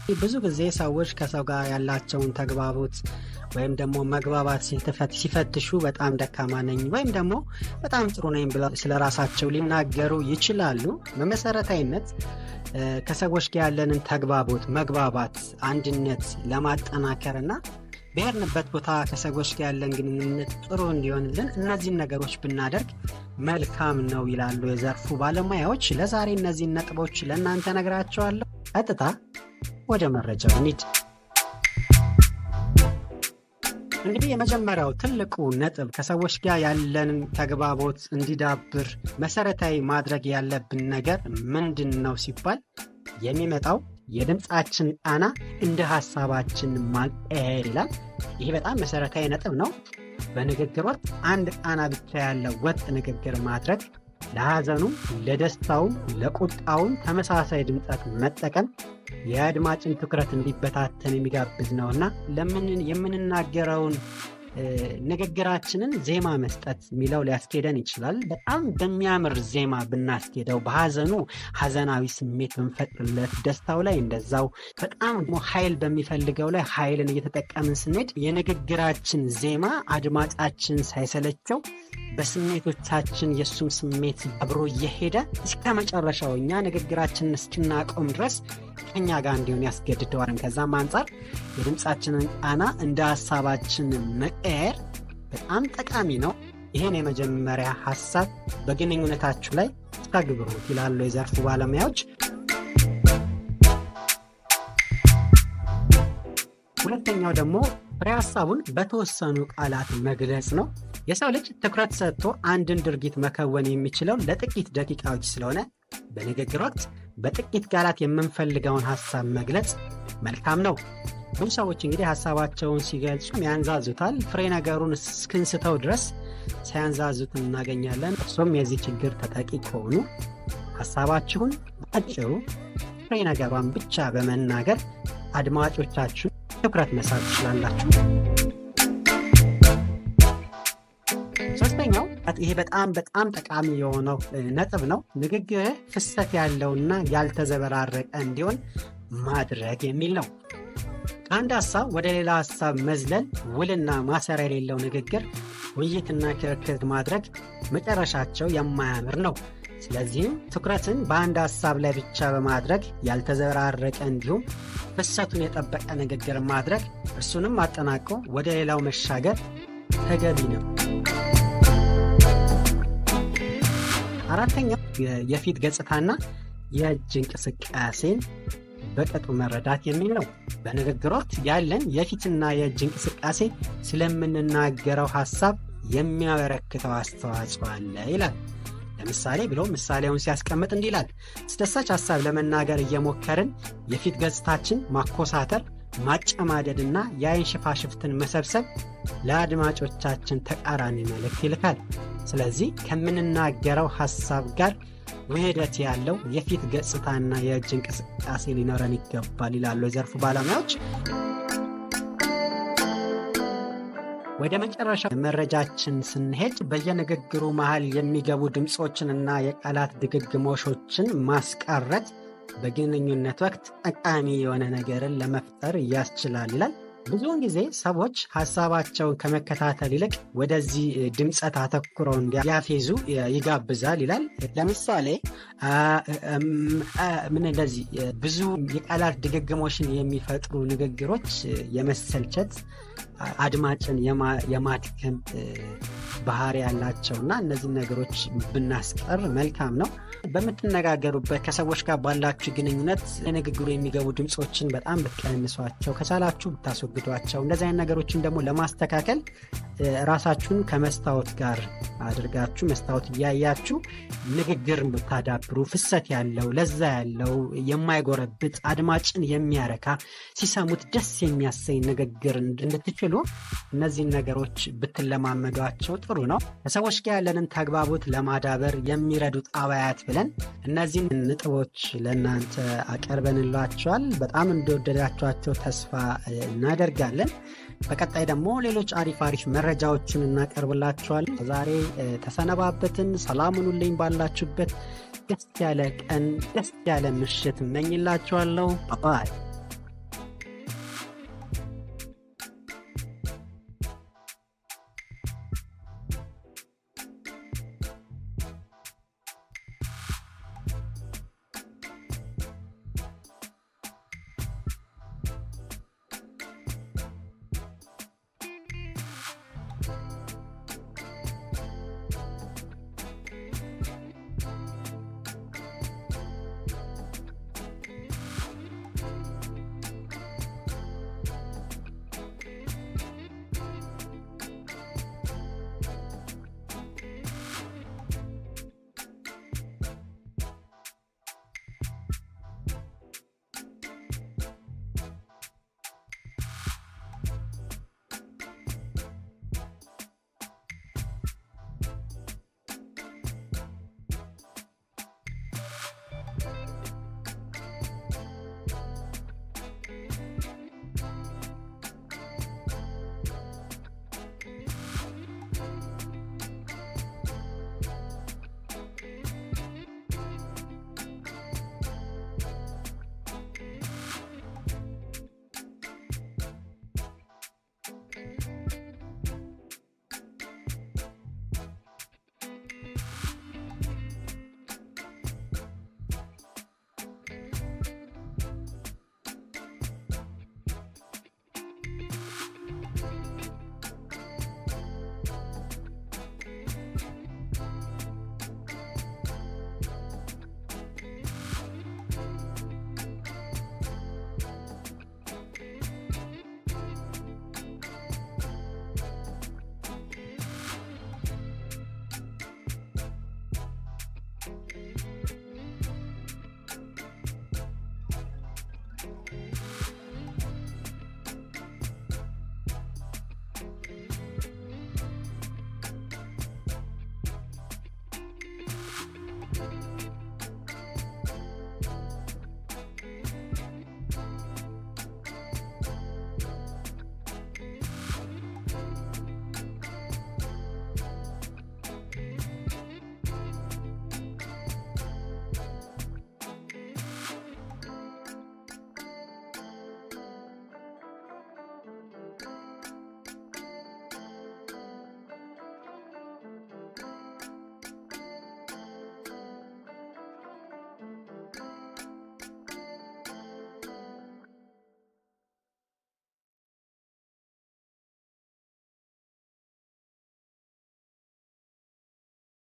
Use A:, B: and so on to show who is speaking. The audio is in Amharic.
A: ብዙ ጊዜ ሰዎች ከሰው ጋር ያላቸውን ተግባቦት ወይም ደግሞ መግባባት ሲፈትሹ በጣም ደካማ ነኝ ወይም ደግሞ በጣም ጥሩ ነኝ ብለው ስለ ራሳቸው ሊናገሩ ይችላሉ። በመሰረታዊነት ከሰዎች ጋር ያለንን ተግባቦት፣ መግባባት፣ አንድነት ለማጠናከር እና ብሄርንበት ቦታ ከሰዎች ጋር ያለን ግንኙነት ጥሩ እንዲሆንልን እነዚህን ነገሮች ብናደርግ መልካም ነው ይላሉ የዘርፉ ባለሙያዎች። ለዛሬ እነዚህን ነጥቦች ለእናንተ ነግራቸዋለሁ። ቀጥታ ወደ መረጃው እንሂድ። እንግዲህ የመጀመሪያው ትልቁ ነጥብ ከሰዎች ጋር ያለንን ተግባቦት እንዲዳብር መሰረታዊ ማድረግ ያለብን ነገር ምንድን ነው ሲባል የሚመጣው የድምፃችን ቃና እንደ ሀሳባችን ማቀያየር ይላል። ይህ በጣም መሰረታዊ ነጥብ ነው። በንግግር ወቅት አንድ ቃና ብቻ ያለው ወጥ ንግግር ማድረግ ለሐዘኑም፣ ለደስታውም፣ ለቁጣውም ተመሳሳይ ድምፀት መጠቀም የአድማጭን ትኩረት እንዲበታተን የሚጋብዝ ነውና ለምን የምንናገረውን ንግግራችንን ዜማ መስጠት የሚለው ሊያስኬደን ይችላል። በጣም በሚያምር ዜማ ብናስኬደው፣ በሐዘኑ ሐዘናዊ ስሜት ብንፈጥርለት፣ ደስታው ላይ እንደዛው፣ በጣም ደግሞ ኃይል በሚፈልገው ላይ ኃይልን እየተጠቀምን ስንሄድ የንግግራችን ዜማ አድማጫችን ሳይሰለቸው በስሜቶቻችን የእሱም ስሜት አብሮ እየሄደ እስከ መጨረሻው እኛ ንግግራችንን እስክናቆም ድረስ ከኛ ጋር እንዲሆን ያስገድደዋል። ከዛም አንጻር የድምፃችንን ቃና እንደ ሀሳባችን መቀየር በጣም ጠቃሚ ነው። ይህን የመጀመሪያ ሀሳብ በግንኙነታችሁ ላይ ተግብሩት ይላሉ የዘርፉ ባለሙያዎች። ሁለተኛው ደግሞ ፍሬ ሀሳቡን በተወሰኑ ቃላት መግለጽ ነው። የሰው ልጅ ትኩረት ሰጥቶ አንድን ድርጊት መከወን የሚችለው ለጥቂት ደቂቃዎች ስለሆነ በንግግር ወቅት በጥቂት ቃላት የምንፈልገውን ሀሳብ መግለጽ መልካም ነው። ብዙ ሰዎች እንግዲህ ሀሳባቸውን ሲገልጹ ያንዛዙታል። ፍሬ ነገሩን እስክንስተው ድረስ ሲያንዛዙት እናገኛለን። እርሶም የዚህ ችግር ተጠቂ ከሆኑ ሀሳባችሁን በአጭሩ ፍሬ ነገሯን ብቻ በመናገር አድማጮቻችሁን ትኩረት መሳብ ትችላላችሁ። ሶስተኛው ይሄ በጣም በጣም ጠቃሚ የሆነው ነጥብ ነው። ንግግርህ ፍሰት ያለውና ያልተዘበራረቀ እንዲሆን ማድረግ የሚል ነው። ከአንድ ሀሳብ ወደ ሌላ ሀሳብ መዝለል፣ ውልና ማሰሪያ የሌለው ንግግር፣ ውይይትና ክርክር ማድረግ መጨረሻቸው የማያምር ነው። ስለዚህም ትኩረትን በአንድ ሀሳብ ላይ ብቻ በማድረግ ያልተዘበራረቀ እንዲሁም ፍሰቱን የጠበቀ ንግግር ማድረግ እርሱንም አጠናቆ ወደ ሌላው መሻገር ተገቢ ነው። አራተኛው የፊት ገጽታና የእጅ እንቅስቃሴን በቅጡ መረዳት የሚል ነው። በንግግር ወቅት ያለን የፊትና የእጅ እንቅስቃሴ ስለምንናገረው ሀሳብ የሚያበረክተው አስተዋጽኦ አለ ይላል። ለምሳሌ ብሎ ምሳሌውን ሲያስቀምጥ እንዲህ ይላል። አስደሳች ሀሳብ ለመናገር እየሞከርን የፊት ገጽታችን ማኮሳተር፣ ማጨማደድና የአይን ሽፋሽፍትን መሰብሰብ ለአድማጮቻችን ተቃራኒ መልእክት ይልካል። ስለዚህ ከምንናገረው ሀሳብ ጋር ውህደት ያለው የፊት ገጽታና የእጅ እንቅስቃሴ ሊኖረን ይገባል ይላሉ የዘርፉ ባለሙያዎች። ወደ መጨረሻ መረጃችን ስንሄድ በየንግግሩ መሃል የሚገቡ ድምፆችንና የቃላት ድግግሞሾችን ማስቀረት በግንኙነት ወቅት ጠቃሚ የሆነ ነገርን ለመፍጠር ያስችላል ይላል። ብዙውን ጊዜ ሰዎች ሀሳባቸውን ከመከታተል ይልቅ ወደዚህ ድምፀት አተኩረው እንዲያፌዙ ይጋብዛል ይላል። ለምሳሌ ምን እንደዚህ ብዙ የቃላት ድግግሞሽን የሚፈጥሩ ንግግሮች የመሰልቸት አድማጭን የማድከም ባህሪ ያላቸውና እነዚህ ነገሮች ብናስቀር መልካም ነው። በምትነጋገሩበት ከሰዎች ጋር ባላችሁ ግንኙነት ለንግግሩ የሚገቡ ድምፆችን በጣም ብትቀንሷቸው፣ ከቻላችሁ ብታስወግዷቸው። እንደዚህ አይነት ነገሮችን ደግሞ ለማስተካከል ራሳችሁን ከመስታወት ጋር አድርጋችሁ መስታወት እያያችሁ ንግግር ብታዳብሩ ፍሰት ያለው ለዛ ያለው የማይጎረብጥ አድማጭን የሚያረካ ሲሰሙት ደስ የሚያሰኝ ንግግር እንድትችሉ እነዚህን ነገሮች ብትለማመዷቸው ጥሩ ነው። ከሰዎች ጋር ያለንን ተግባቦት ለማዳበር የሚረዱ ጣባያት ብለን እነዚህን ነጥቦች ለእናንተ አቀርበንላቸዋል። በጣም እንደወደዳችኋቸው ተስፋ እናደርጋለን። በቀጣይ ደግሞ ሌሎች አሪፍ አሪፍ መረጃዎችን እናቀርብላችኋል። ዛሬ ተሰነባበትን። ሰላም ሁኑልኝ። ባላችሁበት ደስ ያለ ቀን፣ ደስ ያለ ምሽት እመኝላችኋለሁ። ባይ